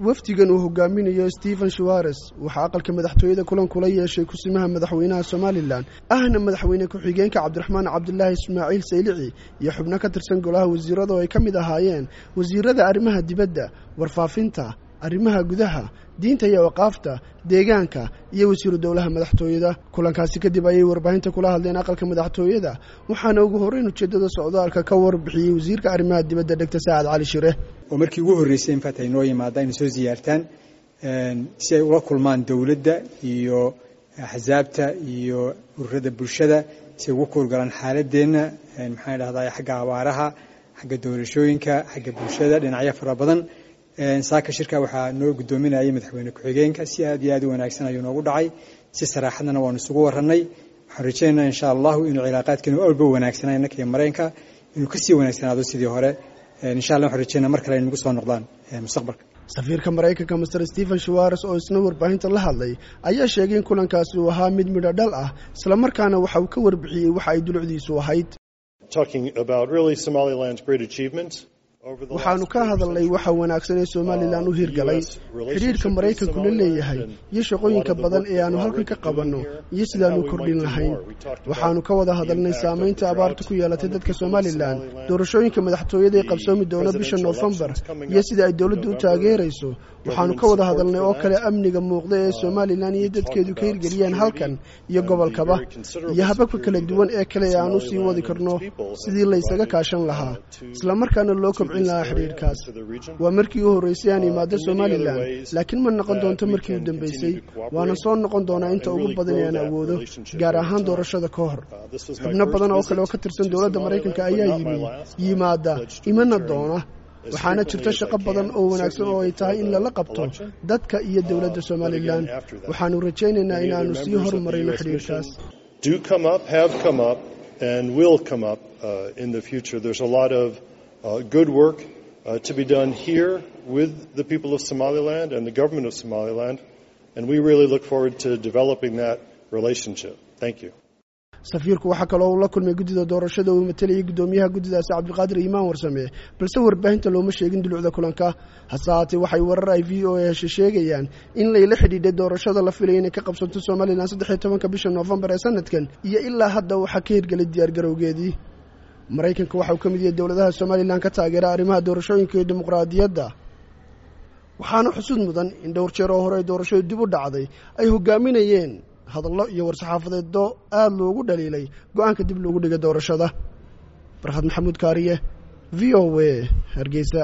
wafdigan uu hogaaminayo stephen shawares waxaa aqalka madaxtooyada kulan kula yeeshay kusimaha madaxweynaha somalilan ahna madaxweyne ku-xigeenka cabdiraxmaan cabdulaahi ismaaciil saylici iyo xubno ka tirsan golaha wasiirada oo ay ka mid ahaayeen wasiirada arrimaha dibadda warfaafinta arrimaha gudaha diinta iyo waqaafta deegaanka iyo wasiiru dowlaha madaxtooyada kulankaasi kadib ayay warbaahinta kula hadleen aqalka madaxtooyada waxaana ugu horreyn ujeeddada socdaalka ka warbixiyey wasiirka arrimaha dibadda dhegta saacad cali shire oo markii ugu horreysay infaat ay noo yimaadaan inay soo ziyaartaan si ay ula kulmaan dowladda iyo axsaabta iyo ururada bulshada si ay ugu kuurgalaan xaaladeenna maxaan idhahdaa xagga abaaraha xagga doorashooyinka xagga bulshada dhinacyo fara badan saaka shirka waxaa noo guddoominayay madaxweyne ku-xigeenka si aad iyo aad u wanaagsan ayuu noogu dhacay si saraaxadana waanu isugu warranay waxaan rajaynaynaa insha allahu inuu cilaaqaadkeenu walba wanaagsanaa innaka iyo mareenka inuu kasii wanaagsanaado sidii hore insha allah waxaan rajaynaa mar kale ay nagu soo noqdaan mustaqbalka safiirka maraykanka master stephen shawares oo isna warbaahinta la hadlay ayaa sheegay in kulankaasi uu ahaa mid midho dhal ah islamarkaana waxa uu ka warbixiyey waxa ay dulucdiisu ahayd waxaanu ka hadalnay waxa wanaagsan ee somalilan u hirgalay xidhiidhka maraykanku la leeyahay iyo shaqooyinka badan ee aanu halkan ka qabanno iyo sidaanu kordhin lahayn waxaanu ka wada hadalnay saamaynta abaarta ku yeelatay dadka somalilan doorashooyinka madaxtooyada ee qabsoomi doona bisha noofembar iyo sida ay dowladdu u taageerayso waxaanu ka wada hadalnay oo kale amniga muuqda ee somalilan iyo dadkeedu ka hirgeliyeen halkan iyo gobolkaba iyo hababka kala duwan ee kale ee aan u sii wadi karno sidii laysaga kaashan lahaa islamarkaana loo kobcin lahaa xidhiidhkaas waa markii u horreysay aan imaado somalilan laakiin ma noqon doonto markii u dambeysay waana soo noqon doonaa inta ugu badan ee aan awoodo gaar ahaan doorashada ka hor xubno badan oo kale oo ka tirsan dowladda maraykanka ayaa yimi yimaada imana doona waxaana jirta shaqo badan oo wanaagsan oo ay tahay in lala qabto dadka iyo dowladda somalilan waxaanu rajaynaynaa inaannu sii horumarayno xidhiidhkaas Uh, good work uh, to be done here with the people of Somaliland and the government of Somaliland, and we really look forward to developing that relationship. Thank you. safiirku waxaa kaloo uu la kulmay guddida doorashada uu matalayay guddoomiyaha guddidaasi cabdiqaadir iimaan warsame balse warbaahinta looma sheegin dulucda kulanka hase haatee waxay warar ay v o a heshe sheegayaan in layla xidhiidhay doorashada la filaya inay ka qabsanto somalilan saddexiyo tobanka bisha noofembar ee sanadkan iyo ilaa hadda waxaa ka hirgelay diyaargarowgeedii maraykanka waxa uu ka mid yahay dowladaha somalilan ka taageera arrimaha doorashooyinka iyo dimuqraadiyadda waxaana xusud mudan in dhowr jeer oo hore ay doorashadu dib u dhacday ay hogaaminayeen hadallo iyo war-saxaafadeeddo aada loogu dhaliilay go-aanka dib loogu dhigay doorashada farxad maxamuud kaariye v o a hargeysa